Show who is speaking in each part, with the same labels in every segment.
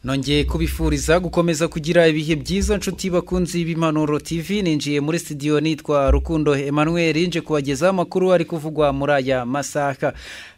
Speaker 1: nongeye kubifuriza gukomeza kugira ibihe byiza nshuti bakunzi b'impanuro tv ninjiye muri studio nitwa rukundo emmanuel nje kubagezaho amakuru ari kuvugwa muri aya masaka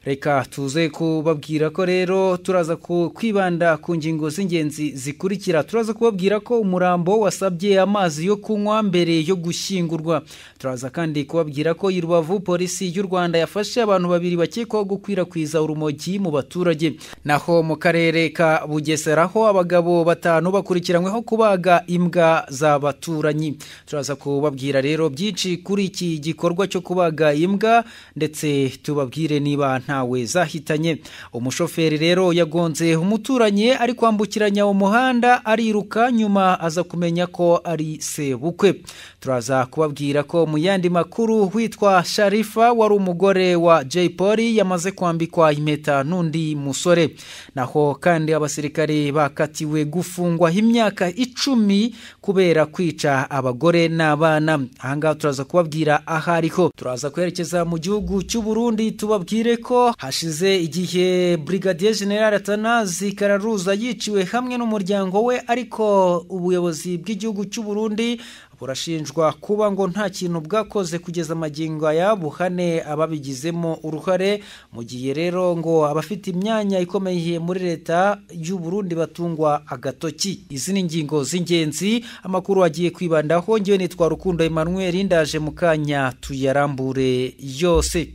Speaker 1: reka tuze kubabwira ko rero turaza ku- kwibanda ku ngingo z'ingenzi zikurikira turaza kubabwira ko umurambo wasabye amazi yo kunywa mbere yo gushyingurwa turaza kandi kubabwira ko i rubavu polisi y'u rwanda yafashe abantu babiri bakekwaho gukwirakwiza urumogi mu baturage naho mu karere ka bugesera ho abagabo batanu bakurikiranyweho kubaga imbwa z'abaturanyi turaza kubabwira rero byinshi kuri iki gikorwa cyo kubaga imbwa ndetse tubabwire niba ntawe zahitanye umushoferi rero yagonze umuturanyi ari kwambukiranya umuhanda ariruka nyuma aza kumenya ko ari sebukwe turaza kubabwira ko mu yandi makuru witwa sharifa wari umugore wa jay polly yamaze kwambikwa impeta n'undi musore naho kandi abasirikare bakatiwe gufungwaho imyaka icumi kubera kwica abagore n'abana ahangaha turaza kubabwira aho ariho turaza kwerekeza mu gihugu cy'u Burundi tubabwire ko hashize igihe brigadier general atanazi kararuza yiciwe hamwe n'umuryango we ariko ubuyobozi bw'igihugu cy'u Burundi burashinjwa kuba ngo nta kintu bwakoze kugeza amagingo aya buhane ababigizemo uruhare mu gihe rero ngo abafite imyanya ikomeye muri leta y'u Burundi batungwa agatoki izi ni ingingo z'ingenzi amakuru agiye kwibandaho ngewe nitwa rukundo emmanuel ndaje mu kanya tuyarambure yose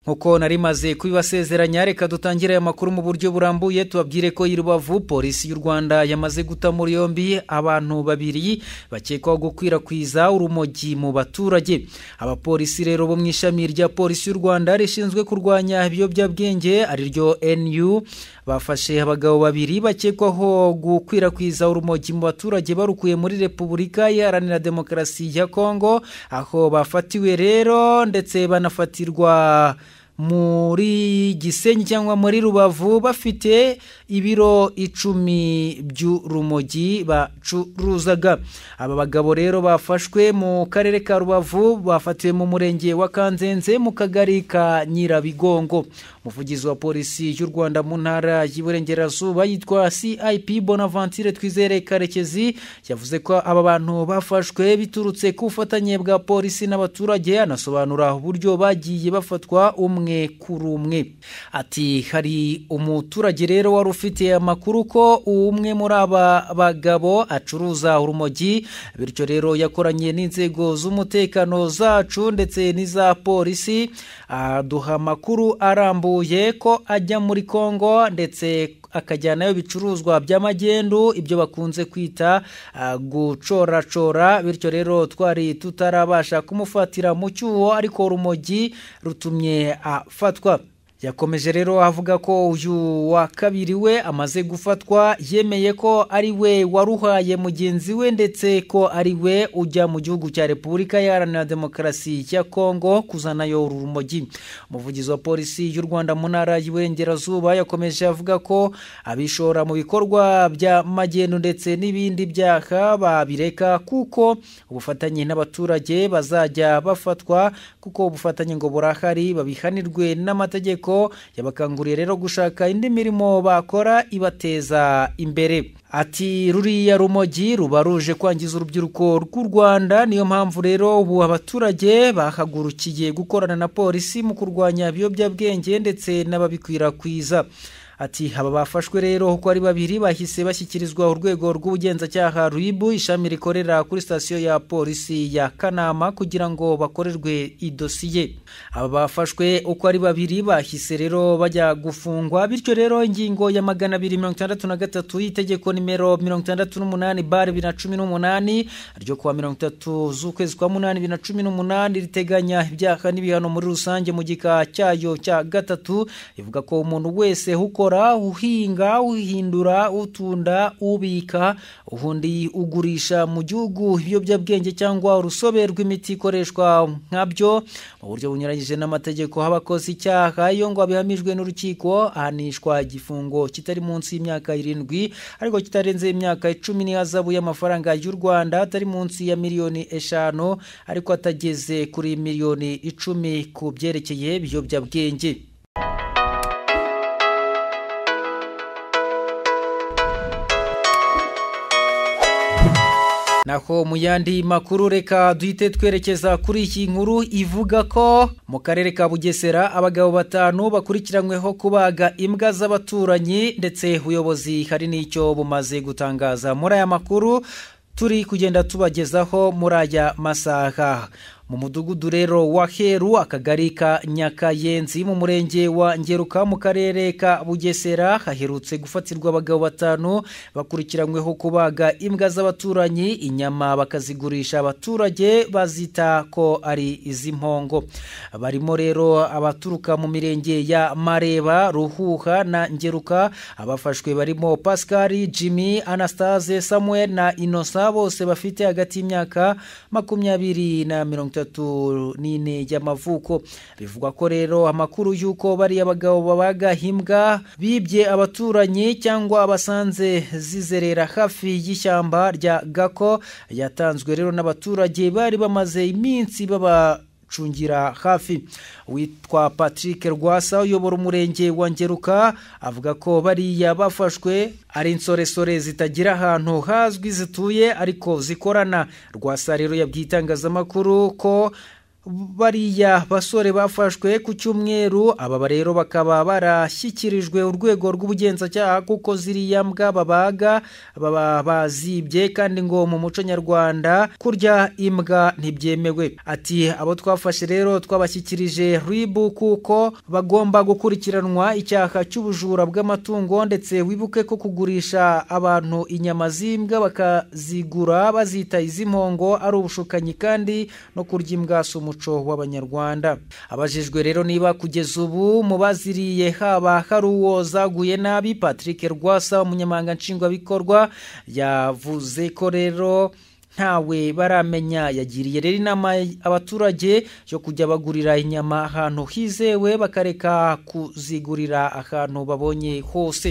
Speaker 1: nkuko nari maze kubibasezeranya reka dutangire aya makuru mu buryo burambuye tubabwire ko i rubavu polisi y'u rwanda yamaze guta muri yombi abantu babiri bakekwaho gukwirakwiza urumogi mu baturage abapolisi rero bo mu ishami rya polisi y'u rwanda rishinzwe kurwanya ibiyobyabwenge ariryo nu bafashe abagabo babiri bakekwaho gukwirakwiza urumogi mu baturage barukuye muri repubulika iharanira demokarasi ya kongo aho bafatiwe rero ndetse banafatirwa muri gisenyi cyangwa muri rubavu bafite ibiro icumi by'urumogi bacuruzaga aba bagabo rero bafashwe mu karere ka rubavu bafatiwe mu murenge wa kanzenze mu kagari ka nyirabigongo umuvugizi wa polisi y'u rwanda mu ntara y'iburengerazuba yitwa cip bonaventure twizere karekezi yavuze ko aba bantu bafashwe biturutse ku bufatanye bwa polisi n'abaturage anasobanura uburyo bagiye bafatwa umwe kuri umwe ati hari umuturage rero wari ufite amakuru ko umwe muri aba bagabo acuruza urumogi bityo rero yakoranye n'inzego z'umutekano zacu ndetse n'iza polisi aduha amakuru arambuye ko ajya muri kongo ndetse akajyanayo ibicuruzwa by'amagendu ibyo bakunze kwita ah, gucoracora bityo rero twari tutarabasha kumufatira mu cyuho ariko urumogi rutumye afatwa yakomeje rero avuga ko uyu wa kabiri we amaze gufatwa yemeye ko ari we waruhaye mugenzi we ndetse ko ari we ujya mu gihugu cya repubulika iharanira demokarasi ya kongo kuzanayo uru rumogi umuvugizi wa polisi y'u rwanda mu ntara y'iburengerazuba yakomeje avuga ko abishora mu bikorwa bya magendu ndetse n'ibindi byaha babireka kuko ubufatanye n'abaturage bazajya bafatwa kuko ubufatanye ngo burahari babihanirwe n'amategeko yabakanguriye rero gushaka indi mirimo bakora ibateza imbere ati ruriya rumogi ruba ruje kwangiza urubyiruko rw'u rwanda niyo mpamvu rero ubu abaturage bahagurukiye gukorana na polisi mu kurwanya ibiyobyabwenge ndetse n'ababikwirakwiza ati aba bafashwe rero uko ari babiri bahise bashyikirizwa urwego rw'ubugenzacyaha ribu ishami rikorera kuri sitasiyo ya polisi ya kanama kugira ngo bakorerwe idosiye aba bafashwe uko ari babiri bahise rero bajya gufungwa bityo rero ingingo ya magana abiri mirongo itandatu na gatatu y'itegeko nimero mirongo itandatu n'umunani bare bibiri na cumi n'umunani ryo kuwa mirongo itatu z'ukwezi kwa munani bibiri na cumi n'umunani riteganya ibyaha n'ibihano muri rusange mu gika cyayo cya gatatu ivuga ko umuntu wese ukora ukora uhinga uhindura utunda ubika ubundi ugurisha mu gihugu ibiyobyabwenge cyangwa urusobe rw'imiti ikoreshwa nkabyo mu buryo bunyuranyije n'amategeko abakoze icyaha iyo ngo abihamijwe n'urukiko ahanishwa igifungo kitari munsi y'imyaka irindwi ariko kitarenze imyaka icumi n'ihazabu y'amafaranga y'u rwanda atari munsi ya miliyoni eshanu ariko atageze kuri miliyoni icumi ku byerekeye ibiyobyabwenge naho mu yandi makuru reka duhite twerekeza kuri iyi nkuru ivuga ko mu karere ka bugesera abagabo batanu bakurikiranyweho kubaga imbwa z'abaturanyi ndetse ubuyobozi hari n'icyo bumaze gutangaza muri aya makuru turi kugenda tubagezaho muri aya masaha mu mudugudu rero wa heru akagari ka nyakayenzi mu murenge wa ngeruka mu karere ka bugesera haherutse gufatirwa abagabo batanu bakurikiranyweho kubaga imbwa z'abaturanyi inyama bakazigurisha abaturage bazita ko ari iz'impongo barimo rero abaturuka mu mirenge ya mareba ruhuha na ngeruka abafashwe barimo pascal jimmy anastase samuel na inosa bose bafite hagati y'imyaka makumyabiri na mirongo itatu itatu n'ine y'amavuko bivugwa ko rero amakuru y'uko bariya bagabo babaga himbwa bibye abaturanyi cyangwa abasanze zizerera hafi y'ishyamba rya gako yatanzwe rero n'abaturage bari bamaze iminsi baba gucungira hafi witwa patrick rwasa uyobora umurenge wa ngeruka avuga ko bariya bafashwe ari insoresore zitagira ahantu hazwi zituye ariko zikorana rwasa rero yabwiye itangazamakuru ko bariya basore bafashwe ku cyumweru aba rero bakaba barashyikirijwe urwego rw'ubugenzacyaha kuko ziriya mbwa babaga baba bazibye kandi ngo mu muco nyarwanda kurya imbwa ntibyemewe ati abo twafashe rero twabashyikirije ribu kuko bagomba gukurikiranwa icyaha cy'ubujura bw'amatungo ndetse wibuke ko kugurisha abantu inyama z'imbwa bakazigura bazita iz'impongo ari ubushukanyi kandi no kurya imbwa si umuco w'abanyarwanda abajijwe rero niba kugeza ubu mu baziriye haba hari uwo zaguye nabi patrick rwasa umunyamanga nshingwabikorwa yavuze ko rero ntawe baramenya yagiriye rero inama abaturage yo kujya bagurira inyama ahantu hizewe bakareka kuzigurira ahantu babonye hose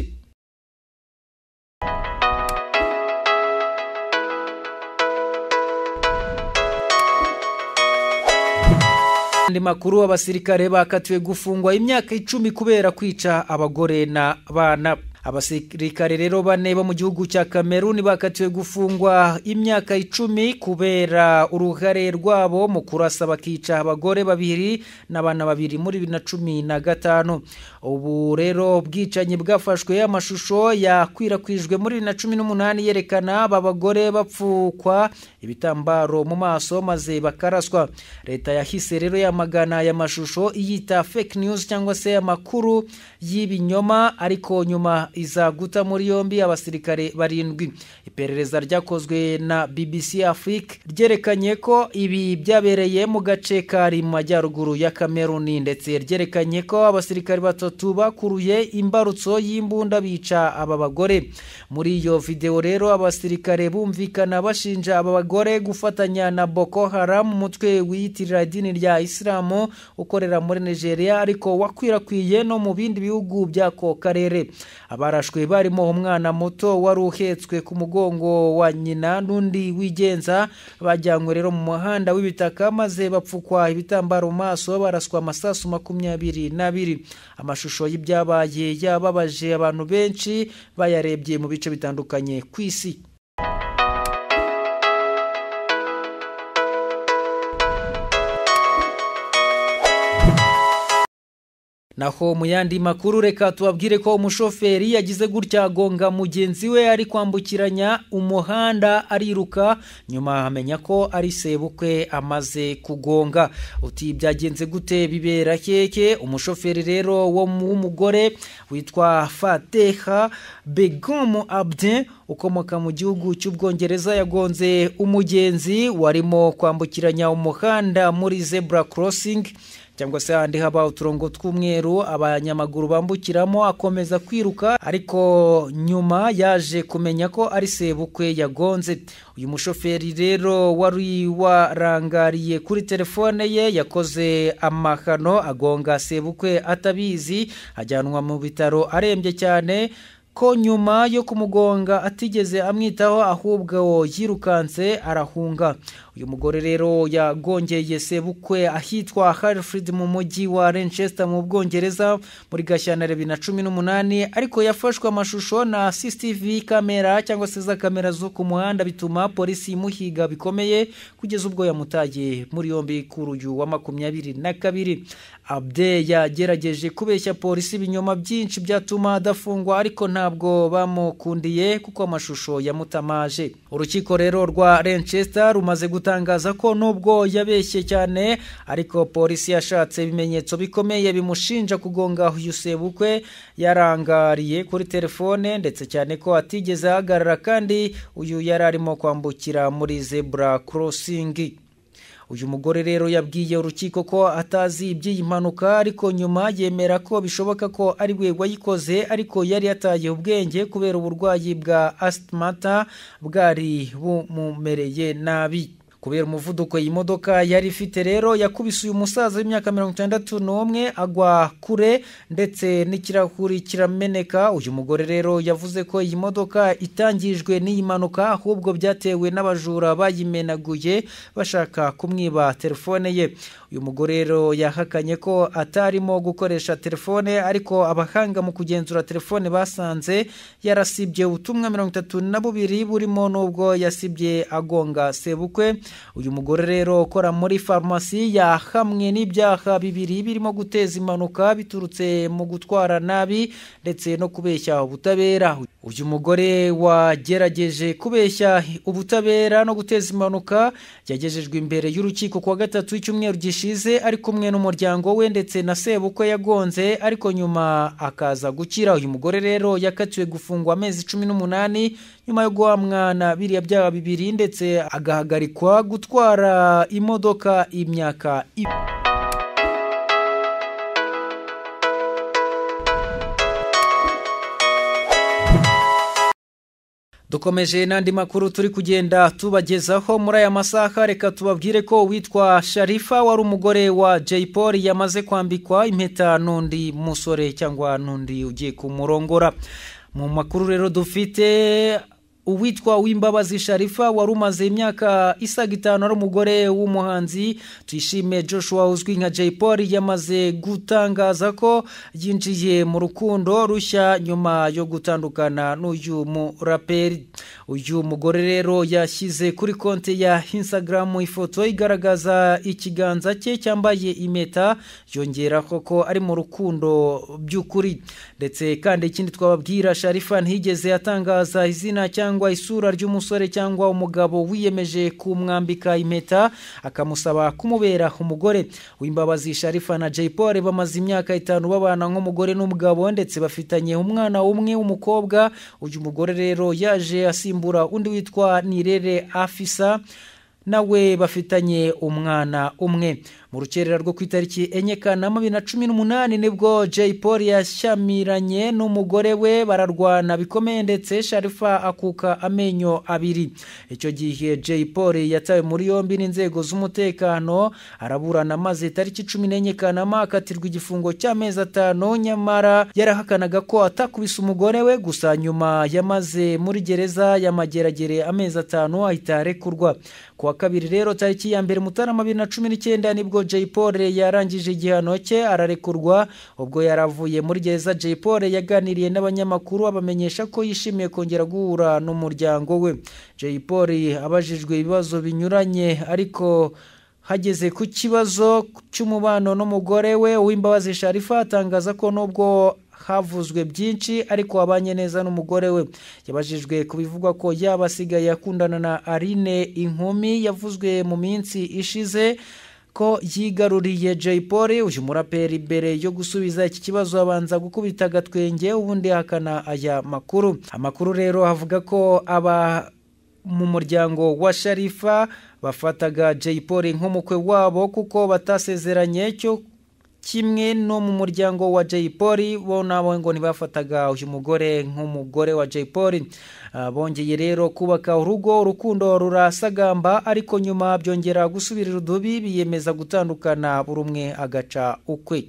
Speaker 1: andi makuru abasirikare bakatiwe gufungwa imyaka icumi kubera kwica abagore n'abana abasirikare rero bane bo mu gihugu cya kameruni bakatiwe gufungwa imyaka icumi kubera uruhare rwabo mu kurasa bakica abagore babiri n'abana babiri muri bibiri na cumi na gatanu ubu rero ubwicanyi bwafashwe amashusho yakwirakwijwe muri bibiri na cumi n'umunani yerekana aba bagore bapfukwa ibitambaro mu maso maze bakaraswa leta yahise rero yamagana aya mashusho iyita fake news cyangwa se amakuru y'ibinyoma ariko nyuma iza guta muri yombi abasirikare barindwi iperereza ryakozwe na bbc afrique ryerekanye ko ibi byabereye mu gace kari mu majyaruguru ya kameruni ndetse ryerekanye ko abasirikare batatu bakuruye imbarutso y'imbunda bica aba bagore muri iyo videwo rero abasirikare bumvikana bashinja aba bagore gufatanya na boko haram umutwe wiyitirira idini rya isilamu ukorera muri nigeria ariko wakwirakwiye no mu bindi bihugu by'ako karere abarashwe barimo umwana muto wari uhetswe ku mugongo wa nyina n'undi wigenza bajyanywe rero mu muhanda w'ibitaka maze bapfukwa ibitambaro mu maso baraswa amasasu makumyabiri n'abiri amashusho y'ibyabaye yababaje abantu benshi bayarebye mu bice bitandukanye ku isi naho mu yandi makuru reka tubabwire ko umushoferi yagize gutya agonga mugenzi we ari kwambukiranya umuhanda ariruka nyuma amenya ko ari sebukwe amaze kugonga uti byagenze gute bibera keke umushoferi rero wo w'umugore witwa fateha begomu abde ukomoka mu gihugu cy'ubwongereza yagonze umugenzi warimo kwambukiranya umuhanda muri zebura korosingi cyangwa se ahandi haba uturongo tw'umweru abanyamaguru bambukiramo akomeza kwiruka ariko nyuma yaje kumenya ko ari sebukwe yagonze uyu mushoferi rero wari warangariye kuri telefone ye yakoze amahano agonga sebukwe atabizi ajyanwa mu bitaro arembye cyane ko nyuma yo kumugonga atigeze amwitaho ahubwo yirukanse arahunga uyu mugore rero yagongeye sebukwe ahitwa Harfred mu mujyi wa Manchester mu Bwongereza muri gashyantare bibiri na cumi n'umunani ariko yafashwe amashusho na CCTV kamera cyangwa se za kamera zo ku muhanda bituma polisi imuhiga bikomeye kugeza ubwo yamutaye muri yombi kuri uyu wa makumyabiri na kabiri Abde yagerageje kubeshya polisi ibinyoma byinshi byatuma adafungwa ariko ntabwo bamukundiye kuko amashusho yamutamaje urukiko rero rwa Manchester rumaze guta gutangaza ko nubwo yabeshye cyane ariko polisi yashatse ibimenyetso bikomeye bimushinja kugonga uyu sebukwe yarangariye kuri telefone ndetse cyane ko atigeze ahagarara kandi uyu yari arimo kwambukira muri zebura korosingi uyu mugore rero yabwiye urukiko ko atazi iby'iyi mpanuka ariko nyuma yemera ko bishoboka ko ari we wayikoze ariko yari yataye ubwenge kubera uburwayi bwa asitimata bwari bumumereye nabi kubera umuvuduko iyi modoka yari ifite rero yakubise uyu musaza w'imyaka mirongo itandatu n'umwe agwa kure ndetse n'ikirahuri kirameneka uyu mugore rero yavuze ko iyi modoka itangijwe n'iyi mpanuka ahubwo byatewe n'abajura bayimenaguye bashaka kumwiba telefone ye uyu mugore rero yahakanye ko atarimo gukoresha telefone ariko abahanga mu kugenzura telefone basanze yarasibye ubutumwa mirongo itatu na bubiri burimo n'ubwo yasibye agonga sebukwe uyu mugore rero ukora muri farumasi yahamwe n'ibyaha bibiri birimo guteza impanuka biturutse mu gutwara nabi ndetse no kubeshya ubutabera uyu mugore wagerageje kubeshya ubutabera no guteza impanuka yagejejwe imbere y'urukiko kuwa gatatu w'icyumweru gishize ari kumwe n'umuryango we ndetse na sebukwe yagonze ariko nyuma akaza gukira uyu mugore rero yakatiwe gufungwa amezi cumi n'umunani nyuma yo guhamwana biriya byaha bibiri ndetse agahagarikwa gutwara imodoka imyaka ibiri dukomeje n'andi makuru turi kugenda tubagezaho muri aya masaha reka tubabwire ko uwitwa sharifa wari umugore wa jay paul yamaze kwambikwa impeta n'undi musore cyangwa n'undi ugiye kumurongora mu makuru rero dufite uwitwa w'imbabazi sharifa wari umaze imyaka isaga itanu ari umugore w'umuhanzi tuyishime joshua uzwi nka jay paul yamaze gutangaza ko yinjiye mu rukundo rushya nyuma yo gutandukana n'uyu muraperi uyu mugore rero yashyize kuri konti ya instagram ifoto igaragaza ikiganza cye cyambaye impeta yongeraho ko ari mu rukundo by'ukuri ndetse kandi ikindi twababwira sharifa ntiyigeze atangaza izina cyangwa cyangwa isura ry'umusore cyangwa umugabo wiyemeje kumwambika impeta akamusaba kumubera umugore w'imbabazi sharifa na jay paul bamaze imyaka itanu babana nk'umugore n'umugabo ndetse bafitanye umwana umwe w'umukobwa uyu mugore rero yaje asimbura undi witwa nirere afisa nawe bafitanye umwana umwe mu rukerera rwo ku itariki enye kanama bibiri na cumi n'umunani nibwo jay paul yashyamiranye n'umugore we bararwana bikomeye ndetse sharifa akuka amenyo abiri icyo gihe jay paul yatawe muri yombi n'inzego z'umutekano araburana maze itariki cumi n'enye kanama akatirwa igifungo cy'amezi atanu nyamara yarahakanaga ko atakubise umugore we gusa nyuma yamaze muri gereza y'amageragere amezi atanu ahita arekurwa kuwa kabiri rero tariki ya mbere mutarama bibiri na cumi n'icyenda nibwo ubwo jay paul yarangije igihano cye ararekurwa ubwo yaravuye muri gereza jay paul yaganiriye n'abanyamakuru abamenyesha ko yishimiye kongera guhura n'umuryango we jay paul abajijwe ibibazo binyuranye ariko hageze ku kibazo cy'umubano n'umugore we uw'imbabazi sharifa atangaza ko nubwo havuzwe byinshi ariko wabanye neza n'umugore we yabajijwe ku bivugwa ko yaba asigaye akundana na arine inkumi yavuzwe mu minsi ishize ko yigaruriye jay paul uyu muraperi mbere yo gusubiza iki kibazo abanza gukubita agatwenge ubundi ahakana aya makuru amakuru rero avuga ko aba mu muryango wa sharifa bafataga jay paul nk'umukwe wabo kuko batasezeranye cyo kimwe no mu muryango wa jay polly bo nabo ngo ntibafataga uyu mugore nk'umugore wa jay polly bongeye rero kubaka urugo urukundo rurasagamba ariko nyuma byongera gusubirira udubi biyemeza gutandukana buri umwe agaca ukwe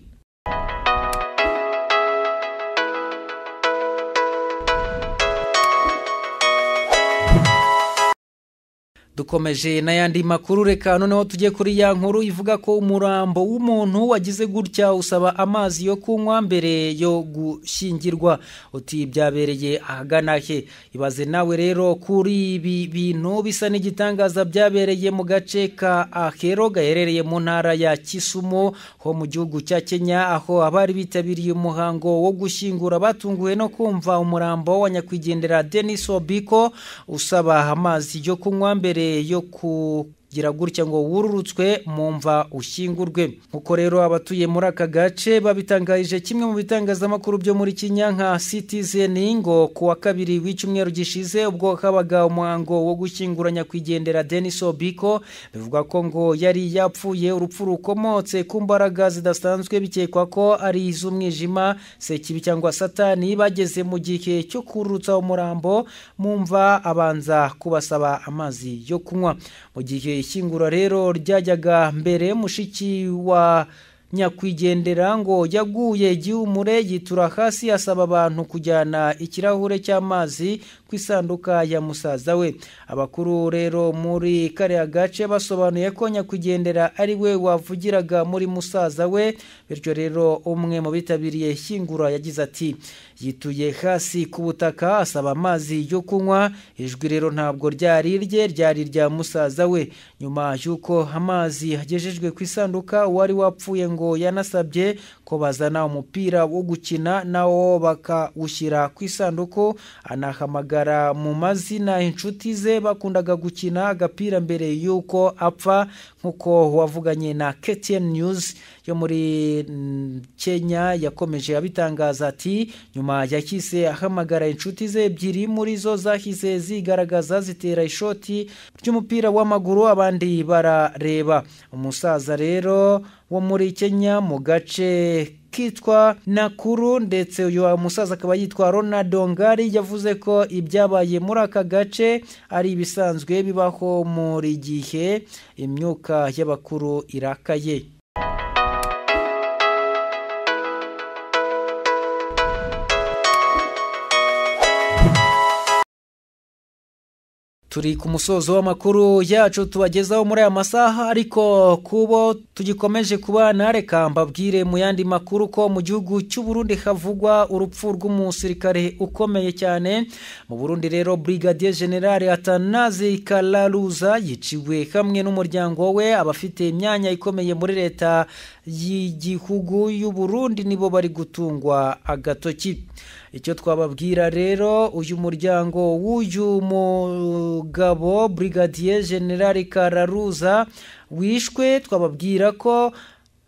Speaker 1: dukomeje n'ayandi makuru reka noneho tujye kuri ya nkuru ivuga ko umurambo w'umuntu wagize gutya usaba amazi yo kunywa mbere yo gushyingirwa uti byabereye ahagana he ibaze nawe rero kuri ibi bintu bisa n'igitangaza byabereye mu gace ka ahero gaherereye mu ntara ya kisumo ho mu gihugu cya kenya aho abari bitabiriye umuhango wo gushyingura batunguwe no kumva umurambo wa nyakwigendera denis obiko usaba amazi yo kunywa mbere yo kugira gutya ngo wururutswe mu mva ushyingurwe nk'uko rero abatuye muri aka gace babitangarije kimwe mu bitangazamakuru byo muri Kenya nka sitizeni ngo ku wa kabiri w'icyumweru gishize ubwo habaga umuhango wo gushyingura nyakwigendera denis obiko bivuga ko ngo yari yapfuye urupfu rukomotse ku mbaraga zidasanzwe bikekwa ko ari iz'umwijima sekibi cyangwa satani bageze mu gihe cyo kurutsa umurambo mu mva abanza kubasaba amazi yo kunywa mu gihe ishyingura rero ryajyaga mbere mushiki wa nyakwigendera ngo yaguye igihumure yitura hasi asaba abantu kujyana ikirahure cy'amazi ku isanduka ya musaza we abakuru rero muri kariya gace basobanuye ko nyakwigendera ari we wavugiraga muri musaza we bityo rero umwe mu bitabiriye ishyingura yagize ati yituye hasi ku butaka asaba amazi yo kunywa ijwi rero ntabwo ryari rye ryari rya musaza we nyuma y'uko amazi agejejwe ku isanduka uwari wapfuye ngo yanasabye ko bazana umupira wo gukina nawo bakawushyira ku isanduku anahamagara mu mazina inshuti ze bakundaga gukina agapira mbere y'uko apfa nk'uko wavuganye na KTN News yo muri Kenya yakomeje abitangaza ati nyuma yahise ahamagara inshuti ze ebyiri muri zo zahise zigaragaza zitera ishoti ry'umupira w'amaguru abandi barareba umusaza rero wo muri Kenya mu gace kitwa nakuru ndetse uyu musaza akaba yitwa ronaldo ngari yavuze ko ibyabaye muri aka gace ari ibisanzwe bibaho muri gihe imyuka y'abakuru irakaye turi ku musozo w'amakuru yacu tubagezaho muri aya masaha ariko kubo tugikomeje kubana reka mbabwire mu yandi makuru ko mu gihugu cy'u Burundi havugwa urupfu rw'umusirikare ukomeye cyane mu Burundi rero Brigadier General Atanazi Kalaruza yiciwe hamwe n'umuryango we abafite imyanya ikomeye muri leta y'igihugu y'u Burundi nibo bari gutungwa agatoki icyo twababwira rero uyu muryango w'uyu mugabo Brigadier General Kararuza wishwe twababwira ko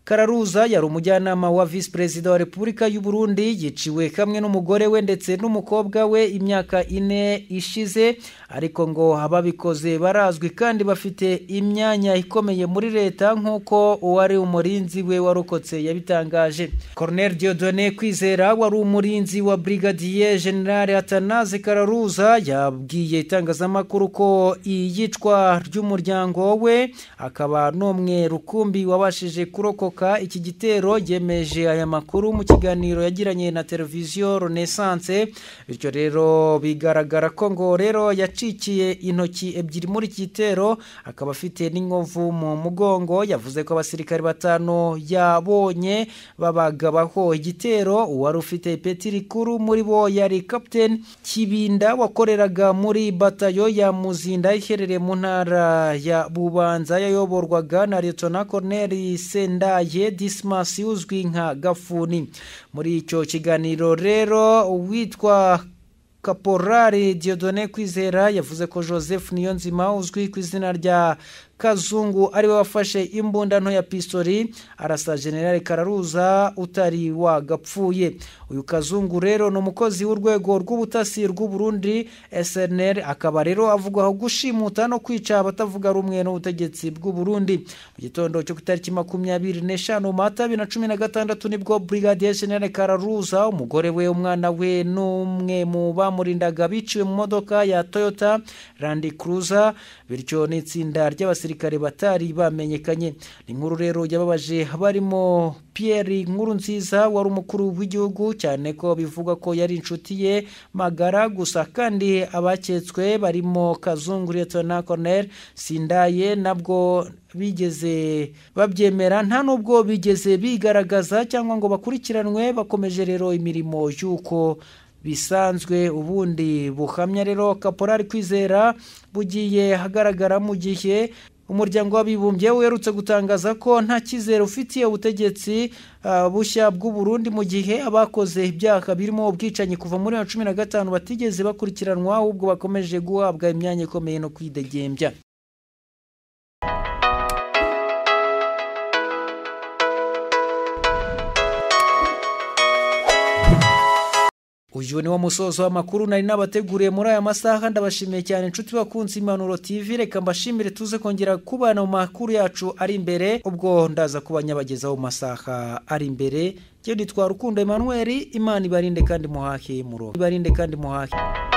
Speaker 1: Kararuza yari umujyanama wa Vice President wa Repubulika y'u Burundi yiciwe kamwe n'umugore we ndetse n'umukobwa we imyaka ine ishize ariko ngo ababikoze barazwi kandi bafite imyanya ikomeye muri leta nk'uko uwari umurinzi we warokotse yabitangaje Colonel Dieudonné Kwizera wari umurinzi wa Brigadier General Atanaze Kararuza yabwiye itangazamakuru ko iyicwa ry'umuryango we akaba n'umwe rukumbi wabashije kurokoka iki gitero yemeje aya makuru mu kiganiro yagiranye na televiziyo Renaissance bityo rero bigaragara ko ngo rero yacikiye intoki ebyiri muri iki gitero akaba afite n'inkovu mu mugongo yavuze ko abasirikare batanu yabonye babagabaho igitero uwari ufite ipeti rikuru muri bo yari kapiteni kibinda wakoreraga muri batayo ya muzinda iherereye mu ntara ya bubanza yayoborwaga na Lieutenant Colonel sendaya yabaye disimasi uzwi nka gafuni muri icyo kiganiro rero uwitwa kaporari Dieudonné kwizera yavuze ko joseph niyonzima uzwi ku izina rya kazungu ariwe wafashe imbunda nto ya pistori arasa generale kararuza utari wagapfuye uyu kazungu rero ni umukozi w'urwego rw'ubutasi rw'uburundi snr akaba rero avugwaho gushimuta no kwica abatavuga rumwe n'ubutegetsi bw'uburundi mu gitondo cyo ku itariki makumyabiri n'eshanu mata bibiri na cumi na gatandatu nibwo brigadier generale kararuza umugore we umwana we n'umwe mu bamurindaga biciwe mu modoka ya toyota randi kuruza bityo n'itsinda ry'abasirikare batari bamenyekanye ni nkuru rero yababaje barimo pierre nkuru nziza wari umukuru w'igihugu cyane ko bivugwa ko yari inshuti ye magara gusa kandi abaketswe barimo kazungu liyetona koroneri sindaye nabwo bigeze babyemera nta n'ubwo bigeze bigaragaza cyangwa ngo bakurikiranwe bakomeje rero imirimo y'uko bisanzwe ubundi buhamya rero kaporari kwizera bugiye hagaragara mu gihe umuryango w'abibumbye uherutse gutangaza ko nta cyizere ufitiye ubutegetsi bushya bw'uburundi mu gihe abakoze ibyaha birimo ubwicanyi kuva muri wa cumi na gatanu batigeze bakurikiranwa ahubwo bakomeje guhabwa imyanya ikomeye no kwidegembya uyu ni wo musozo w'amakuru nari nabateguriye muri aya masaha ndabashimiye cyane inshuti bakunze impanuro tv reka mbashimire tuze kongera kubana mu makuru yacu ari imbere ubwo ndaza kuba nyabagezaho mu masaha ari imbere ngewe nitwara urukundo emmanuel imana ibarinde kandi muhahe mu ibarinde kandi muhahe